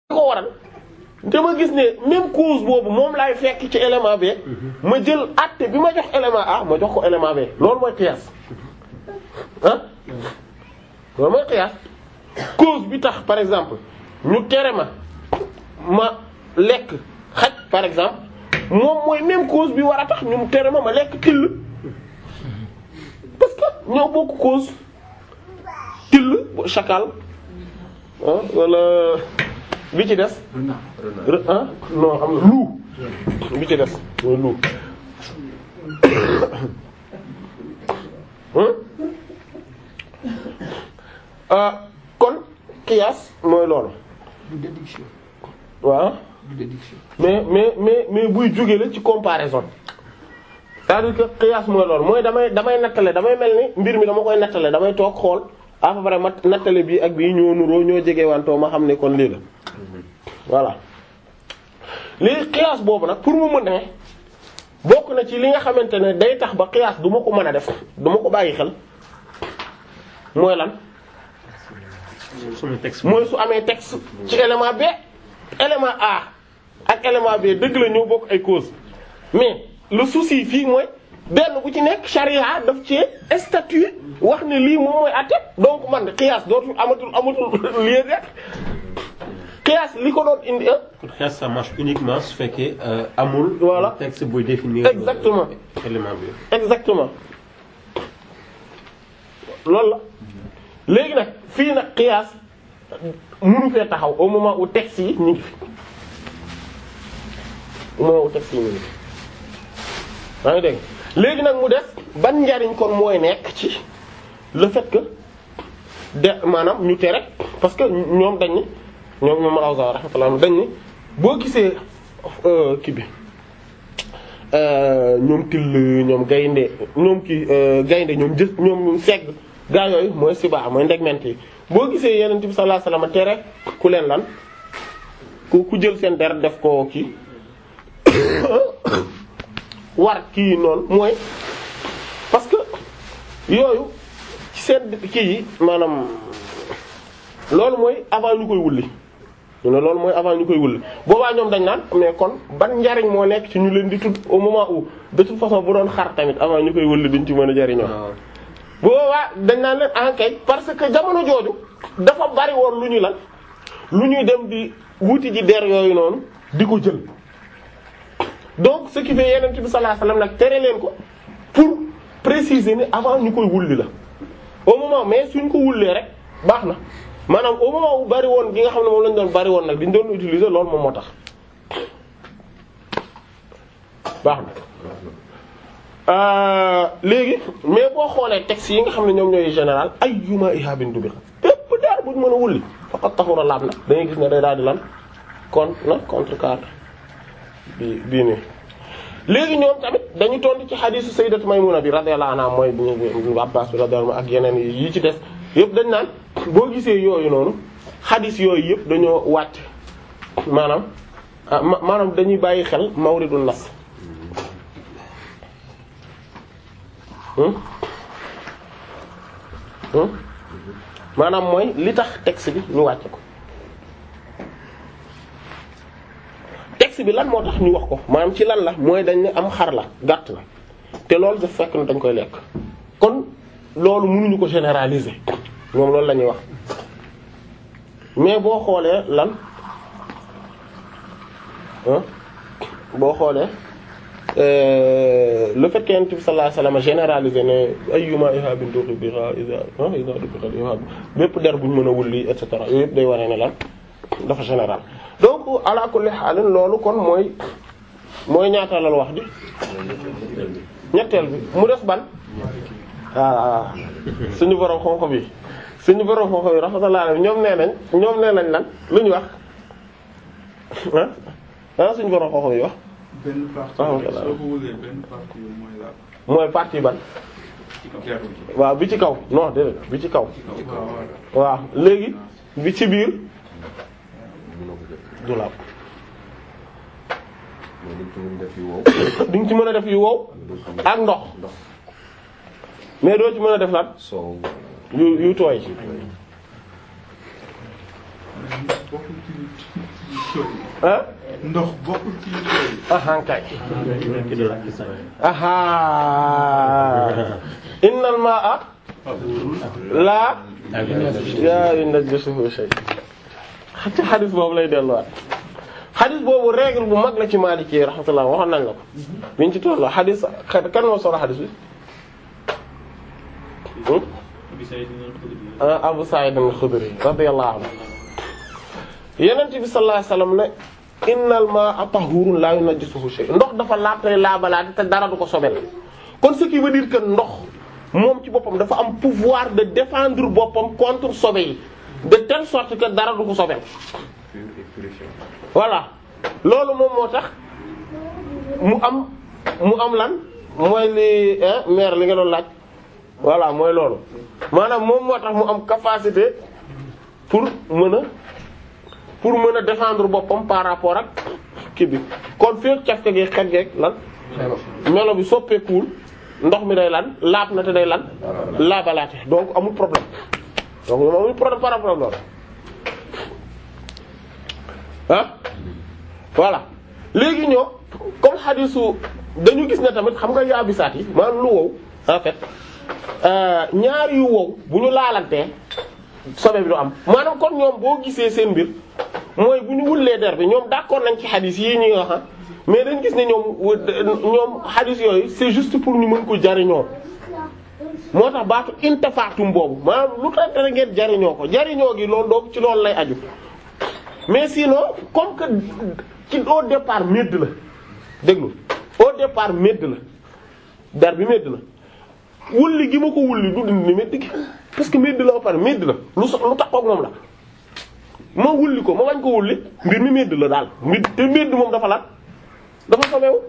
ko waral dama gis ne même cause boobu moom laay fekk ci élément B ma jël àtte bi ma jox élément A ma jox ko élément B loolu mooy qiyaas ah loolu mooy qiyaas cause bi tax par exemple ñu tere ma ma lekk xaj par exemple moom mooy même cause bi war a tax ñu tere ma ma lekk till parce que ñoo bokk cause till chacal ah wala bi ci des re- ah non am na loup bi ci des mooy loup ah kon qiyaas mooy loolu du déduction waaw du déduction mais mais mais mais buy jóge la ci comparaison c'est-à-dire que qiyaas mooy loolu mooy damay damay nattale damay mel ni mbir mi dama koy nattale damay toog xool à peu près ma nattale bii ak bii ñoo nuroo ñoo jege wantoo ma xam ne kon lii la voilà léegi qiyaas boobu nag pour mu mën ne bokk na ci li nga xamante ne day tax ba qiyaas du ma ko mën a def du ma ko bàyyi xel mooy lan sama texte mooy su amee texte ci élément B élément A ak élément B dëgg la ñoo bokk ay cause mais le souci fii mooy benn bu ci nekk charia daf ci statut wax ne lii moom mooy àtte donc man qiyaas dootul amatul amatul lieu d'être qiyaas li ko doon indi ah kon qiyaas ça marche uniquement su fekkee euh, amul. Voilà. texte buy définir. Exactement. euh, élément bi. exactement loolu la léegi nag fii nag qiyaas mënu fee taxaw au moment où texte yi ñu ngi fi au moment où texte yi ñu ngi fi maa ngi dégg léegi nag mu des ban njariñ kon mooy nekk ci le fait que de maanaam ñu tere parce que ñoom dañ ni ñoom ñoom Al-Awzaa'i rahmatullah dañ ni boo gisee euh, kii bi euh, ñoom till ñoom gaynde ñoom kii euh, gaynde ñoom jës ñoom segg gaa yooyu mooy sibaa mooy ndegment yi boo gisee Yonent bi sallallahu alayhi wasallam tere ku leen lan ku ku jël seen der def ko kii war kii noonu mooy parce que yooyu ci seen kii yi maanaam loolu mooy avant ñu koy wulli ñu ne loolu mooy avant ñu koy wulli boobaa ñoom dañ naan mais kon ban njariñ moo nekk ci ñu leen di tudd au moment où de toute façon bu doon xar tamit avant ñu koy wulli duñ ci mën a jariñoo waaw boobaa dañ naan leen enquête parce que jamono jooju dafa bari woon lu ñu lan lu ñuy dem di wuti ji der yooyu noonu di ko jël donc ce qui fait Yonent bi sallallahu alayhi wasallam nag tere leen ko pour préciser ni avant ñu koy wulli la au moment mais suñ ko wullee rek baax na maanaam au moment où bari woon gi nga xam ne moom lañ doon bari woon nag diñ doon utiliser loolu moom moo tax baax na Euh, léegi mais boo xoolee textes yi nga xam ne ñoom ñooy général ayyuma ihabin dubi bépp daar buñ mën a wulli faqat taxura laab na da ngay gis ne day daal di lan kon na contrecarre bi bii nii léegi ñoom tamit dañu tontu ci xadiisu sayyidatu Maymuna bi radiyallahu anha mooy bu ñu Abbaas bi radiyallahu anhu ak yeneen yi ci des yëpp dañ naan boo gisee yooyu noonu xadiis yooyu yëpp dañoo wàcc maanaam ah ma- maanaam dañuy bàyyi xel mawridun nas Hmm? Hmm? maanaam mooy li tax texte bi ñu wàcce ko texte bi lan moo tax ñu wax ko maanaam ci lan la mooy dañ ne am xar la gàtt la te loolu daf fekk na dañ koy lekk kon loolu mënuñu ko généraliser ñoom loolu la ñuy wax mais boo xoolee lan ah boo xoolee Euh, le fait que Yonent bi sallallahu alayhi wasallam généralisé ne ayyuma ihabin dubiha iza iza dubiha ihab bépp der buñ mën a wulli et cetera yooyu yëpp day waree ne lan dafa général donc ala kulli haal loolu kon mooy mooy ñaata la wax di ñetteel bi mu des ban ah suñu borom xonq bi suñu borom xonq bi rahmatullah ñoom nee nañ ñoom nee nañ lan lu ñu wax ah ah suñu borom xonq bi wax benn partie Ah, bi voilà. soo ko wëlee benn partie bi mooy laal mooy partie ban ci kaw gerte gi. waaw bi ci kaw non déedéet bi ci kaw waaw waaw. waaw léegi bi ci biir du laab mooy dañ ci mën def yu wow di nga ci mën a def yu wow ak ndox ndox mais doo ci mën a def lan soow yu yu tooy bokkul ci nit. ah ndox bokkul ci yooyu. ahan kay ki doon laaj sax. aha innal ma'a la yaa yunajjisuhu shay ci xadis boobu lay delluwaat xadis boobu règle bu mag la ci Maliki rahmatullah waxoon nañ la ko biñ ci tolloo xadis kan moo solo xadis bi hmm? ah Abu Sa'id al-Khudri radiyallahu anhu Yonent bi sallallahu alayhi wasallam ne innal ma'a tahurun la yunajjisuhu shay ndox dafa laab tey laabalaate te dara du ko sobel kon ce qui veut dire que ndox moom ci boppam dafa am pouvoir de défendre boppam contre sobe yi de telle sorte que dara du ko sobel voilà loolu moom moo tax mu am mu am lan mooy li maire li nga doon laaj voilà mooy loolu maanaam moom moo tax mu am capacité pour mën a pour mën a défendre boppam par rapport ak kii bi kon feek cafka gi xet geeg lan melo bi soppeekuwul ndox mi day lan laab na te day lan laabalaate donc amul problème donc moom amul problème par rapport ak loolu ah voilà léegi ñoo comme xadisu dañu gis ne tamit xam nga yaabisaat yi maanaam lu wow en fait ñaar yu wow bu ñu laalantee sobe bi du am maanaam kon ñoom boo gisee seen mbir mooy bu ñu wullee der bi ñoom d'accord nañ ci xadis yi ñuy wax mais dañ gis ne ñoom ñoom xadis yooyu c'est juste pour ñu mën ko jariñoo moo tax baatu intafaatum boobu maanaam lu tax dara ngeen jariñoo ko jariñoo gi loolu donc ci loolu lay aju mais sinon comme que ci au départ medd la déglu au départ medd la der bi medd la wulli gi ma ko wulli du dindi medd gi parce que medd la ba pare medd la lu so lu taxaw ak moom la ma wulli ko ma bañ ko wulli mbir mi medd la daal medd te medd moom dafa lan dafa sobewu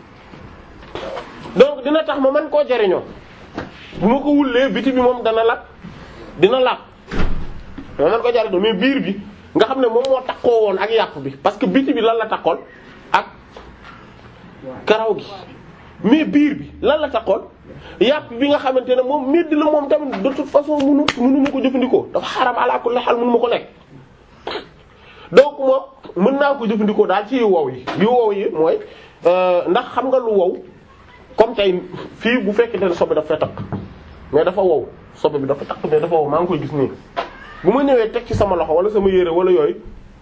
donc dina tax ma mën koo jariñoo bu ma ko wullee biti bi moom dana lap dina lap ma mën ko jariñoo mais biir bi nga xam ne moom moo takkoo woon ak yàpp bi parce que biti bi lan la takkoon ak karaw gi mais biir bi lan la takkoon yàpp bi nga xamante ne moom medd la moom tamit de toute façon munu munu ma ko jëfandikoo dafa xaram ala kulli hal munu ma ko lekk donc moom mën naa ko jëfandikoo daal ci yu wow yi yu wow yi mooy ndax xam nga lu wow comme tey fii bu fekkente ne sobe dafa takk mais dafa wow sobe bi dafa takk mais dafa wow maa ngi koy gis nii bu ma ñëwee teg ci sama loxo wala sama yére wala yooyu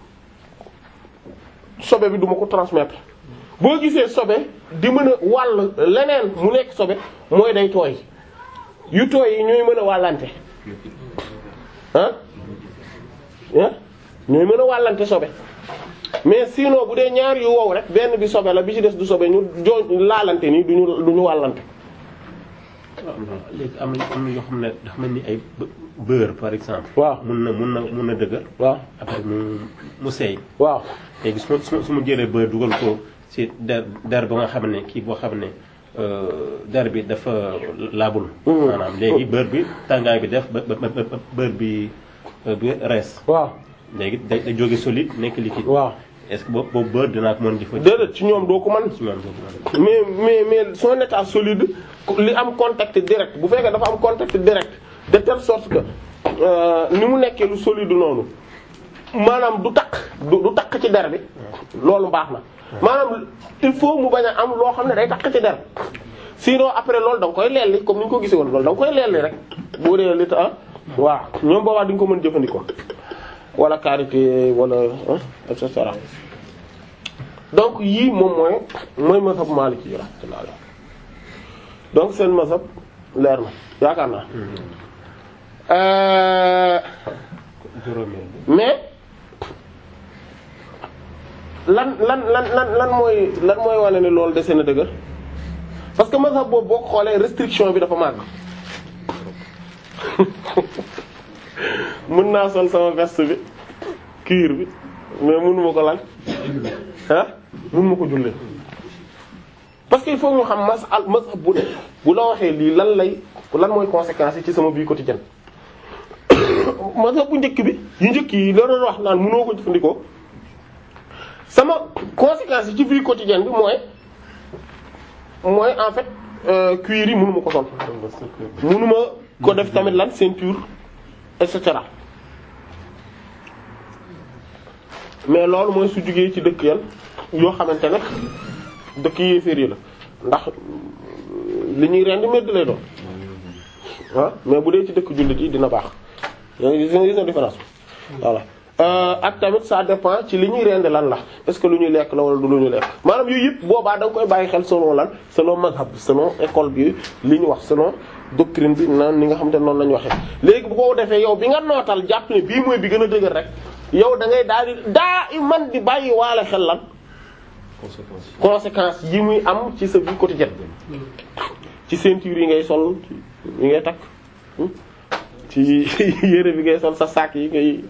sobe bi duma ko transmettre boo gisee sobe di mën a wàll leneen mu nekk sobe mooy day tooy yu tooy yi ñooy mën a wàllante ah ah ñooy mën a wàllante sobe mais sinon bu dee ñaar yu wow rek benn bi sobe la bi ci des du sobe ñu joo laalante nii duñu du ñu wàllante léegi am na am na yoo xam ne dafa mel ni ay beurre par exemple. waaw mun na mun na mun na dëgër. waaw après mu mu seey. waaw léegi su ma su ma su ma jëlee beurre dugal ko ci der der ba nga xam ne kii boo xam ne der bi dafa laabul. maanaam léegi beurre bi tàngaay bi def ba ba ba beurre bi bi rees. waaw léegi day day jóge solide nekk liquide. waaw est-ce que boobu boobu beurre dinaa ko mën di fa. déedéet ci ñoom doo ko mën ci ñoom doo ko mën. mais mais mais son état solide li am contact direct bu fekkee dafa am contact direct de telle sorte que ni mu nekkee lu solide noonu maanaam du takk du du takk ci der bi loolu baax na maanaam il faut mu bañ a am loo xam ne day takk ci der sinon après loolu da nga koy lelli comme ni ñu ko gisee woon loolu da nga koy lelli rek boo dee li ta waaw ñoom boobaa di nga ko mën jëfandikoo wala karité wala et cetera donc yii moom mooy mooy mazhab Maliki yi rahmatullah alayhi donc seen mazhab leer na yaakaar naa euh juróomeel mais lan lan lan lan lan mooy lan mooy wane ne loolu dese na dëgër parce que mazhab boobu boo ko xoolee restriction bi dafa màgg mën naa sol sama veste bi cuir bi mais mënuma ko lan ah mënuma ko jullee parce que il faut ñu xam mas al mazhab bu ne bu la waxee lii lan lay lan mooy conséquences yi ci sama vie quotidienne mazhab bu njëkk bi yu njëkk yi la doon wax naan mënoo ko jëfandikoo sama conséquences yi ci vie quotidienne bi mooy mooy en fait euh, cuir yi mënuma ko sol mënuma ko def tamit lan ceinture et cetera mais loolu mooy su jugee ci dëkk yan yoo xamante ne dëkk yéeféer yi la ndax li ñuy rendi medd lay doon ah mais bu dee ci dëkk jullit yi dina baax yaa ngi gis nga gis nga différence bi voilà ak tamit ça dépend ci li ñuy rendi lan la est-ce que lu ñuy lekk la wala du lu ñuy lekk maanaam yooyu yëpp boobaa da nga koy bàyyi xel selon lan selon mazhab selon école bi li ñu wax selon doctrine bi naan ni nga xam te noonu la ñu waxee léegi bu ko defee yow bi nga nootal jàpp ne bii mooy bi gën a dëgër rek yow da ngay daal di daa i man di bàyyi waale xel lan conséquence conséquences yi muy am ci sa vie quotidienne ci ceinture yi ngay sol yi ngay takk ci yére bi ngay sol sa sac yi ngay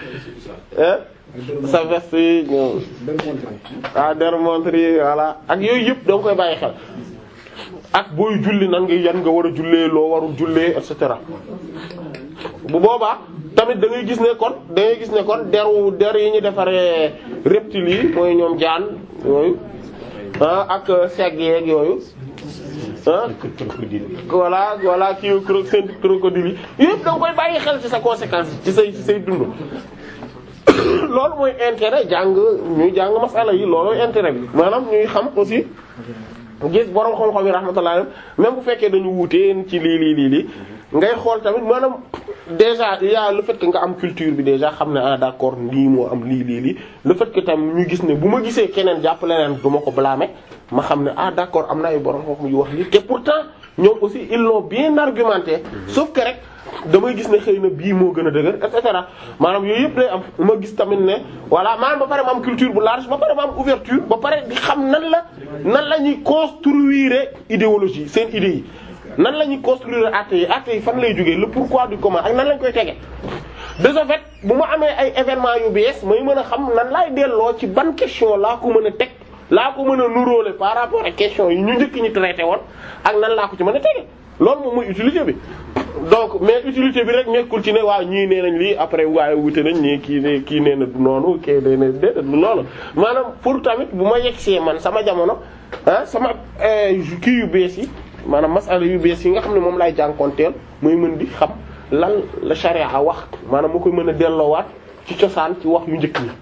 sa veste yi ñoom ah der montre yi voilà ak yooyu yëpp da nga koy bàyyi xel ak booy julli nan nga yan nga war a jullee loo warul jullee et cetera bu boobaa tamit da ngay gis ne kon da ngay gis ne kon deru der yi ñu defaree reptiles yi mooy ñoom jaan yooyu ah ak segg yeeg yooyu ah crocodile voilà voilà kii cro seen crocodile yi yëpp da nga koy bàyyi xel ci sa conséquence ci say ci say dund loolu mooy intérêt jàng ñuy jàng masala yi loolooy intérêt bi maanaam ñuy xam aussi gis borom xam-xam yi rahmatullah même bu fekkee dañu wuute ci lii lii lii lii ngay xool tamit maanaam déjà il y a le fait que nga am culture bi déjà xam ne ah d'accord lii moo am lii lii lii le fait que tam ñu gis ne bu ma gisee keneen jàpp leneen du ma ko blâmer ma xam ne ah d'accord am na ay borom xam-xam yu wax lii te pourtant ñoom aussi ils l'ont bien argumenté sauf que rek damay gis ne xëy na bii moo gën a dëgër et cetera maanaam yooyu yëpp lay am ma gis tamit ne voilà maanaam ba pare ma am culture bu large ba pare ma am ouverture ba pare di xam nan la nan la ñuy construire idéologie seen idées yi nan la ñuy construire actes yi actes yi fan lay jógee le pourquoi du comment ak nan lañ koy tege de ce fait bu ma amee ay événements yu bees may mën a xam nan laay delloo ci ban question laa ko mën a teg laa ko mën a nuróole par rapport ak question yi ñu njëkk ñi traité woon ak nan laa ko ci mën a tege loolu moom mooy utilité bi donc mais utilité bi rek nekkul ci ne waaw ñii nee nañ lii après waaye wute nañ ñii kii ne kii nee na du noonu kii nee na déedéet du loolu maanaam pour tamit bu ma yegsee man sama jamono ah sama kii yu bees yi maanaam masala yu bees yi nga xam ne moom laay jànkoonteel mooy mën di xam lan la charia a wax maanaam ma koy mën a delloowaat ci cosaan ci wax yu njëkk yi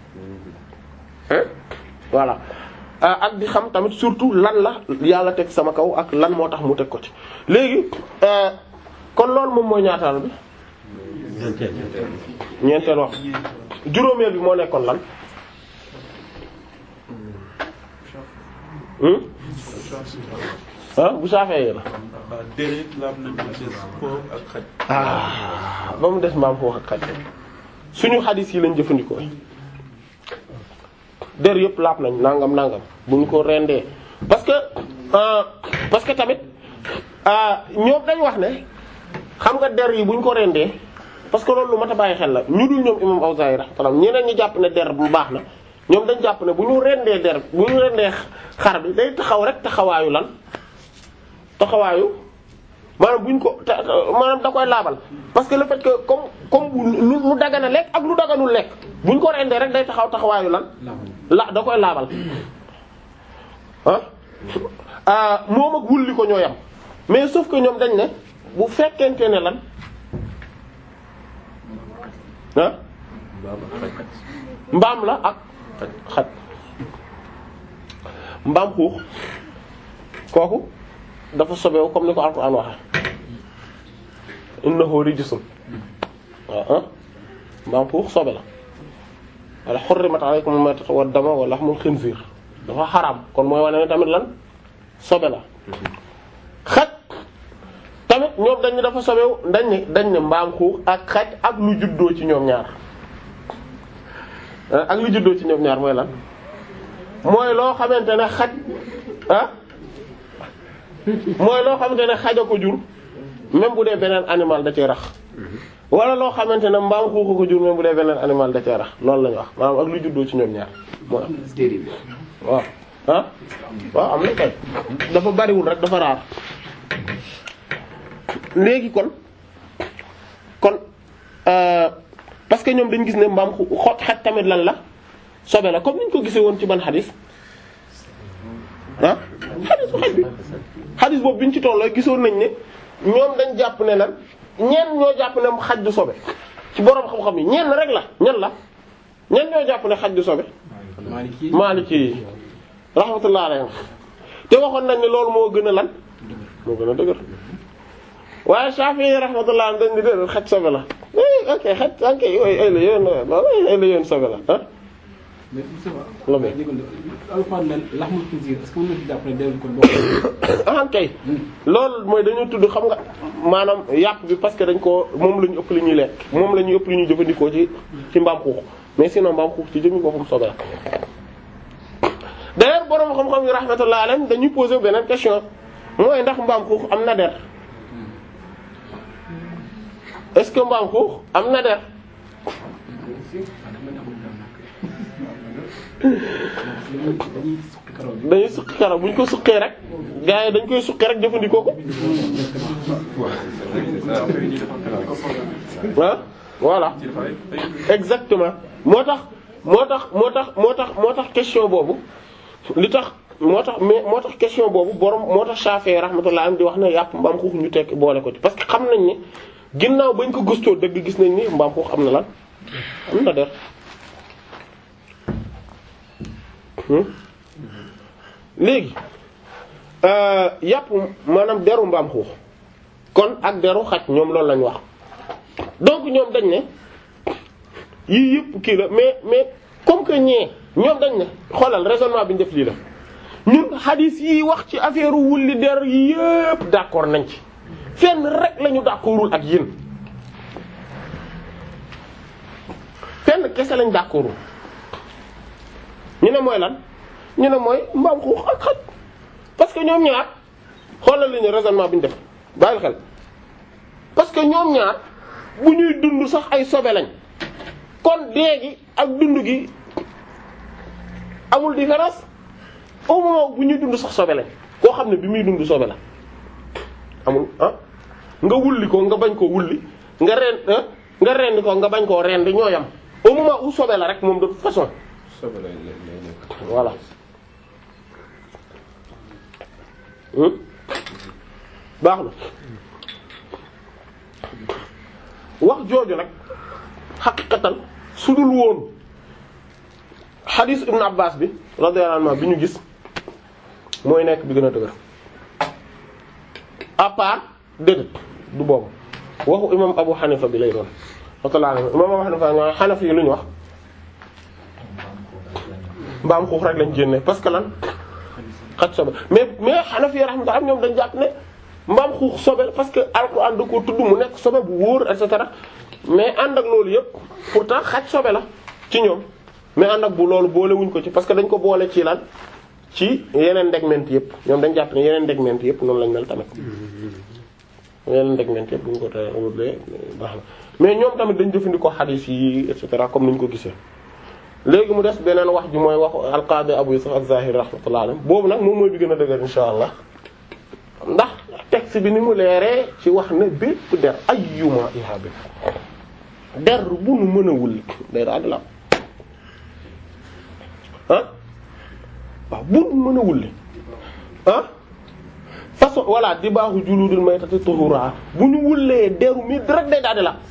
voilà ak di xam tamit surtout lan la yàlla teg sama kaw ak lan moo tax mu teg ko ci léegi kon loolu moom mooy ñaataal bi ñeenteel wax juróomeel bi moo nekkoon lan ah bu saafee la déedéet laab nañ ko ci foofu ak xaj. ah ba mu des mbaam foofu ak xaj suñu xadis yi lañ jëfandikoo der yëpp laab nañ nangam nangam bu ñu ko rendee parce que euh, parce que tamit ñoom dañ wax ne xam nga der yi bu ñu ko rendee parce que loolu lu mat a bàyyi xel la ñu dul ñoom imam Awzaa'i rahmatullah ñeneen ñi jàpp ne der bu baax na ñoom dañ jàpp ne bu ñu rendee der bu ñu rendee xar bi day taxaw rek taxawaayu lan taxawaayu maanaam bu ñu ko ta- maanaam da koy laabal parce que le fait que comme comme lu lu dagana lekk ak lu daganul lekk bu ñu ko rendee rek day taxaw taxawaayu lan la da koy laabal ah moom ak wulli ko ñooyam mais sauf que ñoom dañ ne bu fekkente ne lan ah mbaam la ak xaj mbaam xuux kooku dafa sobewu comme ni ko Alxuraan waxe innahu rijsun waaw ah mbaam xuux sobe la wala hurrimat alaykum al-maytatu wad-damu wa lahmul khinzir dafa xaraam kon mooy wane ne tamit lan sobe la xaj tamit ñoom dañ ne dafa sobewu dañ ne dañ ne mbaam xuux ak xaj ak lu juddoo ci ñoom ñaar ak lu juddoo ci ñoom ñaar mooy lan mooy loo xamante ne xaj ah mooy loo xamante ne xaj a ko jur même bu dee beneen animal da cee rax wala loo xamante ne mbaam xuuxa ko jur même bu dee beneen animal da cee rax loolu lañu wax maanaam ak lu juddoo ci ñoom ñaar moo am waaw ah waaw am na kay dafa bariwul rek dafa raar léegi kon kon parce que ñoom dañ gis ne mbaam xu xot xaj tamit lan la sobe la comme niñ ko gisee woon ci ban xadis ah xadis bu xaj bi xadis boobu biñ ci tolloo gisoon nañ ne ñoom dañ jàpp ne lan ñenn ñoo jàpp ne xaj du sobe ci boroom xam-xam yi ñenn rek la ñan la ñan ñoo jàpp ne xaj du sobe Maliki Maliki yi rahmatullah alayhim te waxoon nañ ne loolu moo gën a lan moo gën a dëgër waaye Shafi'i yi rahmatullah alayhim dañ ni déedéet xaj sobe la eh ok xaj ok ay la yoon loolu ay la yoon sobe la ah mais Moussa La bay. Alxuraan nen laxmul xinziir est-ce que mën na ci jàpp ne dellu kon bokk ah kay loolu mooy dañoo tudd xam nga maanaam yàpp bi parce que dañ ko moom la ñu ëpp li ñuy lekk moom la ñu ëpp li ñuy jëfandikoo ci ci mbaam xuux mais sinon mbaam xuux ci jëmmi boppam sobe la d'ailleurs borom xam-xam yi rahmatullah alayhim dañuy poser beneen question mooy ndax mbaam xuux am na der est-ce que mbaam xuux am na der dañuy suqi karaw bi dañuy suqi karaw bu ñu ko suqee rek gars yi dañ koy suqi rek jëfandikoo ko ah voilà exactement moo tax moo tax moo tax moo tax moo tax question boobu li tax moo tax mais moo tax question boobu borom moo tax Shafi'i rahmatullah am di wax ne yàpp mbaam xuux ñu tekk boole ko ci parce que xam nañ ne ginnaaw bañ ko gëstoo dëgg gis nañ ni mbaam xuux am na lan am na der Hmm? léegi euh, yàpp maanaam deru mbaam xuux kon ak deru xaj ñoom loolu lañ wax donc ñoom dañ ne yii yëpp kii la mais mais comme que ñee ñoom dañ ne xoolal raisonnement bi ñu def lii la ñun hadith yi wax ci affaire wulli der yi yëpp d'accord nañ ci fenn rek la ñu d'accordul ak yéen fenn kese lañ d'accordul ñu ne mooy lan ñu ne mooy mbaam xuux ak xaj parce que ñoom ñaar xoolal li ñu raisonnement bi ñu def bàyyil xel parce que ñoom ñaar bu ñuy dund sax ay sobe lañ kon dee gi ak dund gi amul différence au moment bu ñuy dund sax sobe lañ koo xam ne bi muy dund sobe la amul ah nga wulli ko nga bañ koo wulli nga ren ah nga rendi ko nga bañ koo rendi ñoo yam au moment où sobe la rek moom de toute façon sobe lay lay lay nekk. voilà Hmm? baax na wax jooju nag xaqiqatan su dul woon xadiis ibn Abbas bi radiyallahu anhu bi ñu gis mooy nekk bi gën a dëgër à part déedéet du boobu waxu imam Abu Hanifa bi lay doon rahmatullahi alayhi imam Abu Hanifa ñoo Hanafi yi lu ñu wax mbaam xuux rek lañ génne parce que lan xaj sobe mais mais Hanafi rahmatullah ñoom dañ jàpp ne mbaam xuux sobe la parce que alxuraan da ko tudd mu nekk sobe bu wóor et cetera mais ànd ak loolu yëpp pourtant xaj sobe la ci ñoom mais ànd ak bu loolu boolewuñ ko ci parce que dañ ko boole ci lan ci yeneen ndegment yëpp ñoom dañ jàpp ne yeneen ndegment yëpp noonu lañ mel tamit yeneen ndegment yëpp bu ñu ko tee wutlee baax na mais ñoom tamit dañ jëfandikoo xadiis yi et cetera comme ni ñu ko gisee léegi mu des beneen wax ji mooy waxu alqaadi Abu Yusuf az-Zahiri rahmatullahi alayhi boobu nag moom mooy bi gën a dëgër insha allah ndax texte bi ni mu leeree ci wax ne bépp der ayyuma ihabi der bu nu mën a wulli day daal di la ah waaw bu nu mën a wulli ah façon voilà di baaxu juludul maytati tuhura bu ñu wullee deru mi rek day daal di la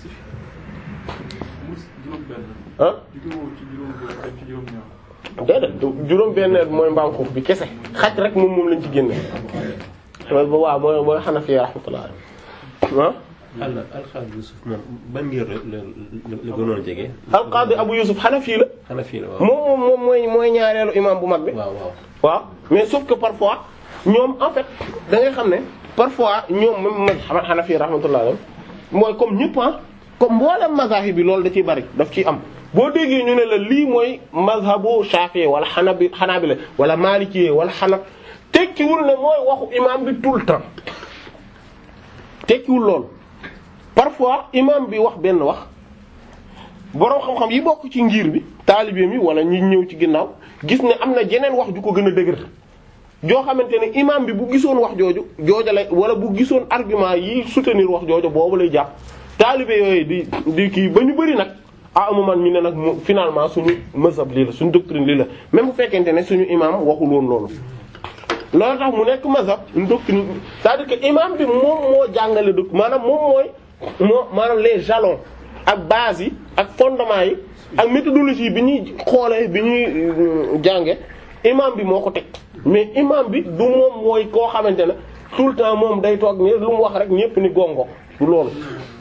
juróom benn ah juróom ci juróom benn ak ci juróom ñaar déedéet juróom benneel mooy mbaam xuux bi kese xaj rek moom moom lañ ci génne loolu ba waaw mooy mooy Hanafi rahmatullah ah al alxames Yusuf moom ban ngir la la la gënoon jege. alqaadi Abu Yusuf Hanafi la xanaa fii la waaw. moom moom moom mooy mooy ñaareelu imam bu mag bi waaw waaw. waaw mais sauf que parfois ñoom en fait da ngay xam ne parfois ñoom même man xam Hanafi rahmatullah alayhi mooy comme ñëpp ah comme mboolem mazahib bi loolu da ciy bari daf ciy am boo déggee ñu ne la lii mooy mazhabu Shafi'i wala Hanabi Hanabila wala Maliki wala Hanaf tekkiwul ne mooy waxu imam bi tout le temps tekkiwul loolu parfois imam bi wax benn wax boroom xam-xam yi bokk ci ngir bi taalibe mi wala ñi ñëw ci ginnaaw gis ne am na jeneen wax ju ko gën a dëgër joo xamante ne imam bi bu gisoon wax jooju jooja lay wala bu gisoon argument yi soutenir wax jooju boobu lay jàpp taalibe yooyu di di kii ba ñu bëri nag ah moment ñu ne nag mu finalement suñu mazhab lii la suñu doctrine lii la même bu fekkente ne suñu imam waxul woon loolu loolu tax mu nekk mazhab une doctrine c'est-à-dire que imam bi moom moo jàngale doc maanaam moom mooy moo maanaam les jalons ak base yi ak fondement yi ak méthodologie bi ñuy xoolee bi ñuy euh, jànge imam bi moo ko teg mais imam bi du moom mooy koo xamante ne tout le temps moom day toog ni lu mu wax rek ñépp ni gongo du loolu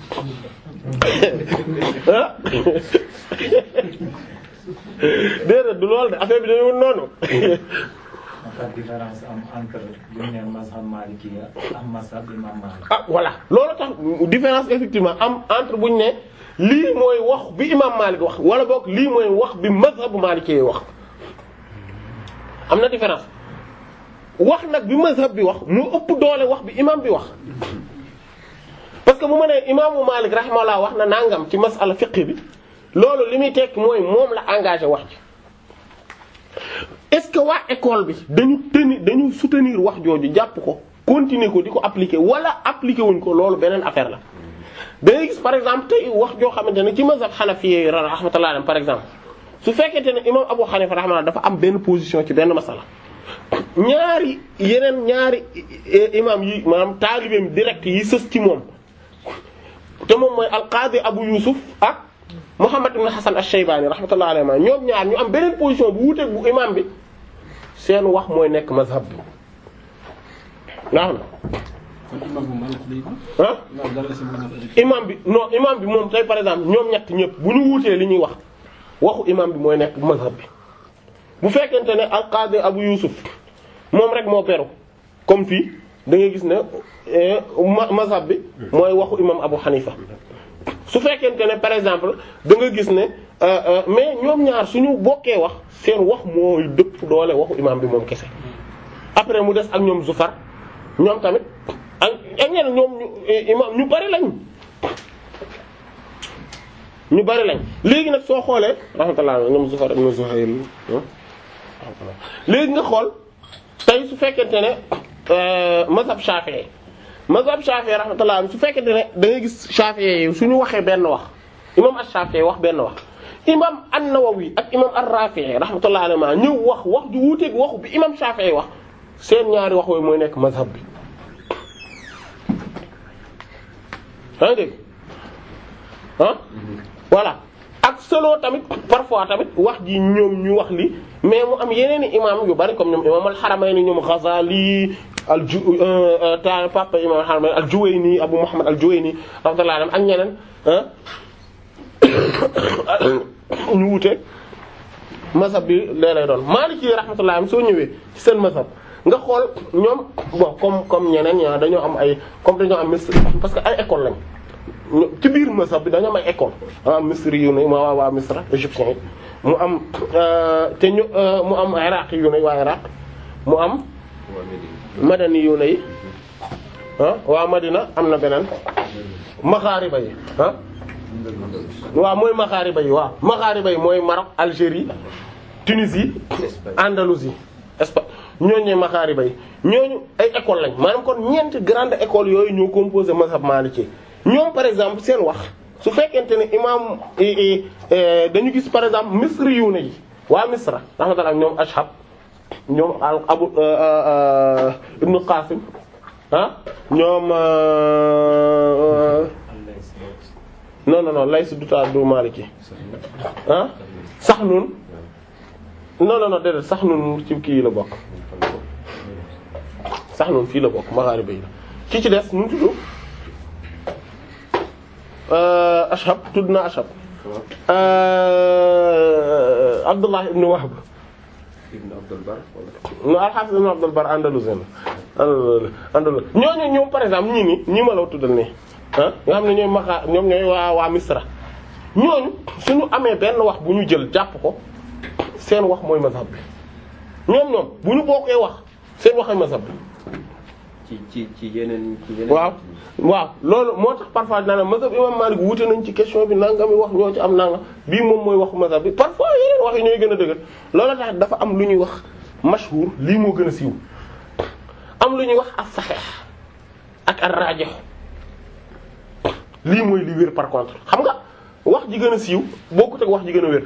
ah déedéet du loolu de affaire bi dañu noonu dafa différence am entre bu ñu nee mazhab malikiya ak mazhab imam Malik. ah voilà loolu tax différence effectivement am entre bu ñu ne lii mooy wax bi imam Malik wax wala boog lii mooy wax bi mazhabu Maliki wax am na différence wax nag bi mazhab bi wax moo ëpp doole wax bi imam bi wax parce que bu ma nee imaamu Malik rahimahullah wax na nangam ci masala fiqh bi loolu li muy tekki mooy moom la engagé wax ci est-ce que waa école bi dañu tenir dañu soutenir wax jooju jàpp ko continuer ko di ko appliquer wala appliquer wuñ ko loolu beneen affaire la da ngay gis par exemple tey wax joo xamante ne ci mazhab Hanafi rahmatullah alayhi par exemple su fekkente ne imam Abu Hanifa rahmatullah dafa am benn position ci benn masala ñaari yeneen ñaari imam yi maanaam taalibeem direct yi sës ci moom te moom mooy al-Qadi Abu Yusuf ak Muhammad ibn Hasan ash-Shaybani rahmatullah alayhi ñoom ñaar ñu am beneen position bu wuuteeg bu imam bi seen wax mooy nekk mazhab bi nga xam kon imam bu Malik lay ko. ah imam dara si mën imam bi non imam bi moom tey par exemple ñoom ñett ñëpp bu ñu wuutee li ñuy wax waxu imam bi mooy nekk mazhab bi bu fekkente ne al-Qadi Abu Yusuf moom rek moo beru comme fii da ngay gis ne eh, ma- mazhab bi mooy waxu imam Abu Hanifa su fekkente ne par exemple da nga gis ne euh, euh, mais ñoom ñaar suñu bokkee wax seen wax mooy dëpp doole waxu imam bi moom kese après mu des ak ñoom Zufar ñoom tamit ak ak ñeneen ñoom ñu eh, imam ñu bari lañ ñu bari lañ léegi nag soo xoolee rahmatullah ñoom Zufar ibn Zuhayl ah, léegi nga xool tey su fekkente ne euh, mazhab Shafi'i mazhab Shafi'i rahmatullah su fekkente ne da ngay gis Shafi'i yi suñu waxee benn wax imam ash-Shafi'i wax benn wax imam an-Nawawi ak imam ar-Rafi'i rahmatullah alayhi ñëw wax wax ju wuuteeg waxu bi imam Shafi'i wax seen ñaari wax yooyu mooy nekk mazhab bi yaa ngi dégg ah voilà ak solo tamit parfois tamit wax ji ñoom ñu wax li mais mu am yeneen i imam yu bari comme ñoom imam al-Haramayni ñoom Ghazali al ju ta papa imam al-Haramayni al-Juwayni Abu Muhammad al-Juwayni rahmatullah alayhi ak ñeneen ah ñu wute mazhab bi lee lay doon Maliki rahmatullah am soo ñëwee ci seen mazhab nga xool ñoom bon comme comme ñeneen ñaa dañoo am ay comme dañoo am Misr parce que ay école lañ ñu- ci biir mazhab bi dañoo am ay école ah Misri yu ne ma waa waa Misra égyptien yi mu am euh, te ñu euh, mu am Iraq yu ne waa Iraq mu am Madani yu ne yi ah waa Madina am na beneen Maghariba yi ah waaw mooy Maghariba yi waaw Maghariba yi mooy Maroc Algérie Tunisie Andalousie Espagne ñooñu ñooy Maghariba yi ñooñu ay école lañ maanaam kon ñeenti grande école yooyu ñoo composé mazhab Maliki ñoom par exemple seen wax su fekkente ne imam i- i- dañu gis par exemple Misri yu ne yi waa Misra rahmatullah ñoom Ashhab ñoom al Abu Ibn Qasim ah ñoom non non non Lays du ta du Maliki ah Saxnun non non non déedéet Saxnun ci kii la bokk Saxnun fii la bokk Magharibi yi la ki ci des nu mu tudd Ashhab tudd na Ashhab Abdullah ibn Wahb Ibn Abdul Bar wala no al-Hafiz ibn Abdul Bar Andalusien la Andalus ñooñu ñoom par exemple ñii nii ñii ma la tuddal nii ah nga xam ne ñooy maxa ñoom ñooy waa waa Misra ñooñu suñu amee benn wax bu ñu jël jàpp ko seen wax mooy mazhab bi ñoom ñoom bu ñu bokkee wax seen wax ay mazhab bi ci ci ci yeneen ci yeneen. waaw waaw loolu moo tax parfois dinaa ne mazhab imam Malik wuute nañ ci question bi nangami wax ñoo ci am nangam bii moom mooy waxu mazhab bi parfois yeneen wax yi ñooy gën a dëgër loolu tax dafa am lu ñuy wax mashhur lii moo gën a siiw am lu ñuy wax as-sahih ak ar-rajih lii mooy li wér par contre xam nga wax ji gën a siiw bokkut ak wax ji gën a wér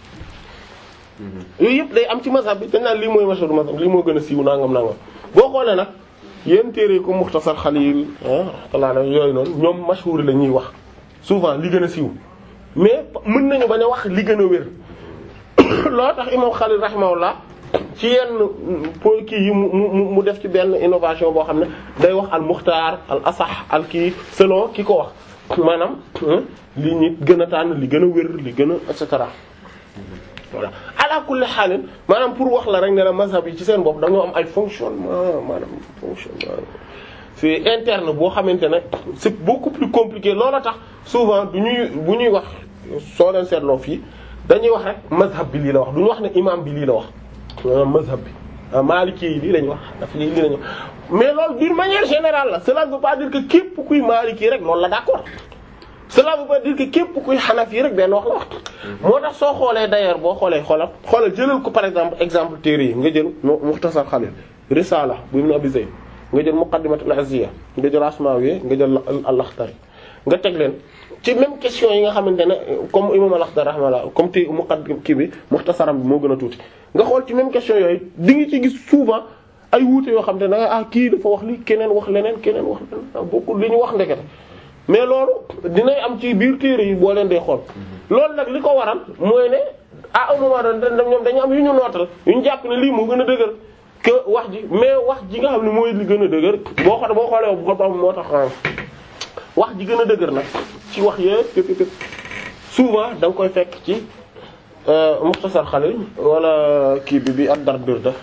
yooyu yëpp day am ci mazhab bi dañ naan lii mooy mashhur mazhab lii moo gën a siiw nangam nangam boo xoolee nag yenn téere ko Mukhtasar Khalil ah rahmatullah yooyu noonu ñoom mashhur la ñuy wax souvent li gën a siiw mais mën nañu bañ a wax li gën a wér loo tax imam Khalil rahimahullah ci yenn po kii yi mu mu mu def ci benn innovation boo xam ne day wax al muxtaar al asax al kii selon ki ko wax maanaam li ñi gën a tànn li gën a wér li gën a et cetera voilà ala kulli xaalin maanaam pour wax la rek ne la mazhab yi ci seen bopp dañoo am ay fonctionnement maanaam fonctionnement c'est interne boo xamante ne c'est beaucoup plus compliqué loola tax souvent du ñuy bu ñuy wax soo leen seetloo fii dañuy wax rek mazhab bi lii la wax du ñu wax ne imam bi lii la wax maanaam mazhab bi ah maliki yi lii lañu wax daf lii lii lañu wax mais loolu d'une manière générale la cela ne veut pas dire que képp kuy maliki rek loolu la d'accord cela veut pas dire que képp kuy xanafi rek benn wax la wax moo tax soo xoolee d'ailleurs boo xoolee xoolal xoolal jëlal ko par exemple exemple téere yi nga jël Mukhtasar Khalil Risala bu Ibn Abi Zayd nga jël Muqaddimatul Azziya nga jël Asmawi nga jël Al-Akhdari nga teg leen ci même question yi nga xamante ne comme imam Al-Akhdari rahimahullah comme te muqaddim kii bi Mukhtasaram bi moo gën a tuuti nga xool ci même question yooyu di nga ci gis souvent ay wuute yoo xam te ne ah kii dafa wax li keneen wax leneen keneen wax leneen bokkul li ñu wax ndekete mais loolu dinay am ci biir téere yi boo leen dee xool loolu nag li ko waral mooy ne à un moment donné ñoom dañu am yu ñu nootal yu ñu jàpp ne lii moo gën a dëgër que wax ji mais wax ji nga xam ne mooy li gën a dëgër boo xoolee boo xoolee bu ko moo tax wax ji gën a dëgër nag ci wax yëpp yëpp yëpp souvent da nga koy fekk ci Mukhtasar Khalil wala kii bi bi ad Dardir da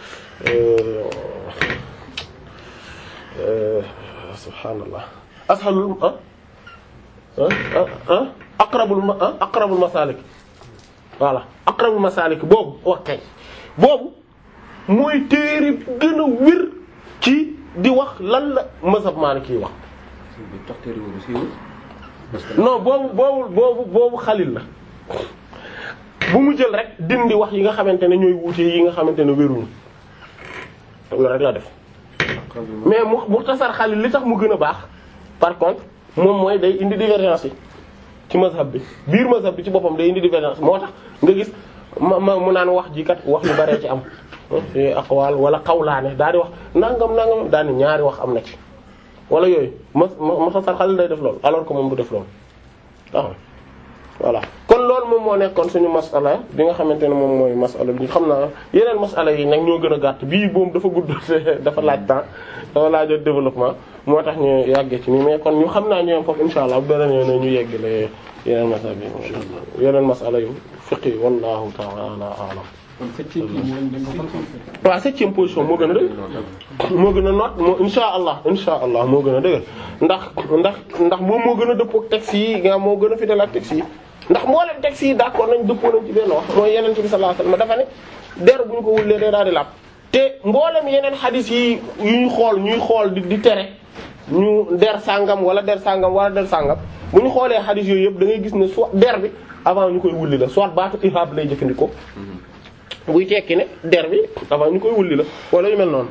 subhaanallah ashalul ah ah ah aqrabul ah aqrabul masalik voilà aqrabul masalik boobu wax kay boobu mooy téere gën a wér ci di wax lan la mazhab Maliki wax bi tax téere boobu siiwul parce que non boobu boobu boobu boobu xalil la bu mu jël rek dindi wax yi nga xamante ne ñooy wuute yi nga xamante ne wéruñu loolu rek la def mais mu muxtasar xalil li tax mu gën a baax par contre moom mooy day indi divergence yi ci mazhab bi biir mazhab bi ci boppam day indi divergence moo tax nga gis ma ma mu naan wax ji kat wax yu baree ci am fi aqwal wala qawlaane daa di wax nangam nangam daa ni ñaari wax am na ci wala yooyu ma muxtasar xalil day def loolu alors que moom du def loolu waaw voilà kon loolu moom moo nekkoon suñu masala bi nga xamante ne moom mooy masala bi xam naa yeneen masala yi nag ñoo gën a gàtt bii boom dafa gudd dafa laaj temps dafa laaj développement moo tax ñu yàggee ci nii mais kon ñu xam naa ñoom foofu insha allah bu beneen yoon ñu yeggale yeneen masala bi insha allah yeneen masala yu fiqi wallahu ta'ala a'lam kon septième kii mooy dañ ko fan waaw septième position moo gën a dëgg moo gën a noot moo insha allah insha allah moo gën a dëgg ndax ndax ndax moom moo gën a dëppoo ak texte yi nga moo gën a fidèle ak texte yi ndax mboolem texte yi d'accord nañ dëppoo nañ ci benn wax mooy yeneen bi sallallahu alayhi wasallam dafa ne der bu ñu ko wullee day daal di làpp te mboolem yeneen xadis yi yu ñu xool ñuy xool di di tere ñu der sàngam wala der sàngam wala der sàngam bu ñu xoolee xadis yooyu yëpp da ngay gis ne soit der bi avant ñu koy wulli la soit baatu ihab lay jëfandikoo buy tekki ne der bi avant ñu koy wulli la wala yu mel noonu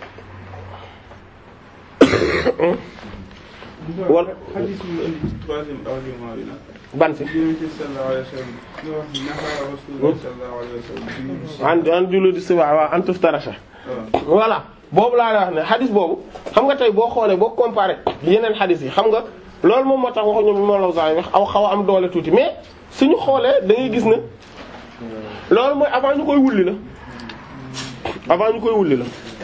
wala xadis yu indi ci troisième argument bi nag. ban si Yonent bi sallallahu alayhi wa sallam ñu wax ni naha Rasulullah sallallahu alayhi wa sallam an an julu di si waa waa an tuftarasha waaw voilà boobu laa la wax ne xadis boobu xam nga tey boo xoolee boo comparé yeneen xadis yi xam nga loolu moom moo tax waxuñu moom la saa wax aw xaw a am doole tuuti mais suñu xoolee da ngay gis ne loolu mooy avant ñu koy wulli la avant ñu koy wulli la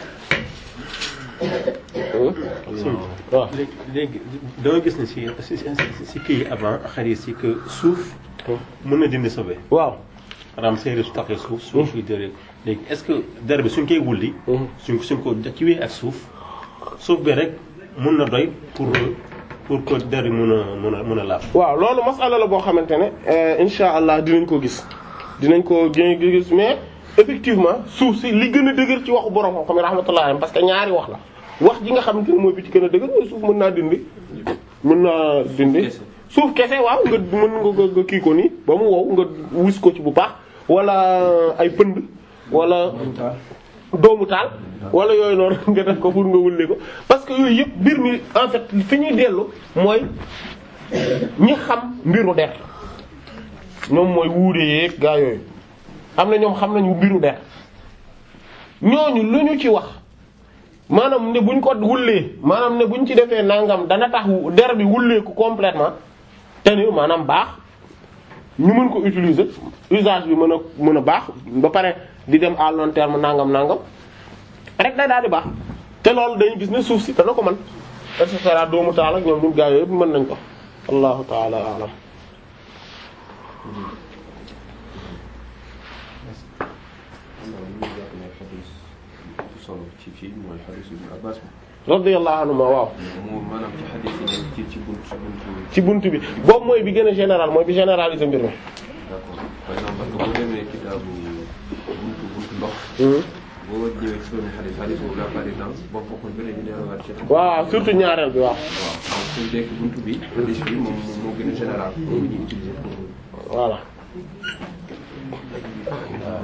waaw léegi léegi dama gis ne si si si si kii yi avant xarit yi que suuf mën na dindi sobe waaw maanaam séeréer su taxee suuf suuf yi dëree léegi est-ce que der bi suñ koy wulli suñ suñ ko kiwee ak suuf suuf bi rek mun na doy pour pour que der bi mun a mun a mun a laab waaw loolu masala la boo xamante ne insha allah dinañ ko gis dinañ ko gën gis mais effectivement suuf si li gën a dëgër ci waxu borom xam-xam yi rahmatullah alayhi parce que ñaari wax la wax ji nga xamante ne mooy bi ci gën a dëgër mooy suuf mën naa dindi mën naa dindi suuf kese waaw nga mën nga nga kii ko nii ba mu wow nga wis ko ci bu baax wala ay pënd wala doomu taal wala yooyu noonu nga def ko pour nga wulli ko parce que yooyu yëpp mbir mi en fait fi ñuy dellu mooy ñi xam mbiru der ñoom mooy wuure yeeg gaa yooyu am na ñoom xam nañu mbiru der ñooñu lu ñu ci wax maanaam ne buñ ko wullee maanaam ne buñ ci defee nangam dana tax der bi wulleeku complètement te ni maanaam baax ñu mën ko utiliser usage bi mën a mën a baax ba pare di dem à long terme nangam nangam rek day daal di baax te loolu dañu gis ne suuf si dana ko mën et cetera doomu taal ak ñoom ñun gaa yëpp mën nañ ko allahu taala alam solo ci fii mooy xadis Ibn Abbas bi radiyallahu anhu waaw mu maanaam ci xadis yi ci ci bunt ci buntu ci buntu bi boobu mooy bi gën a général mooy bi généraliser mbir mi d'accord par exemple parce que boo demee kitaabu buntu buntu ndox boo ñëwee ci benn xadis xadis boobu la par exemple boo fokkoon beneen ñu delluwaat ci waaw surtout ñaareel bi waaw waaw donc suñu dekk buntu bi xadis bi moom moo gën a général moom la ñuy utiliser pour voilà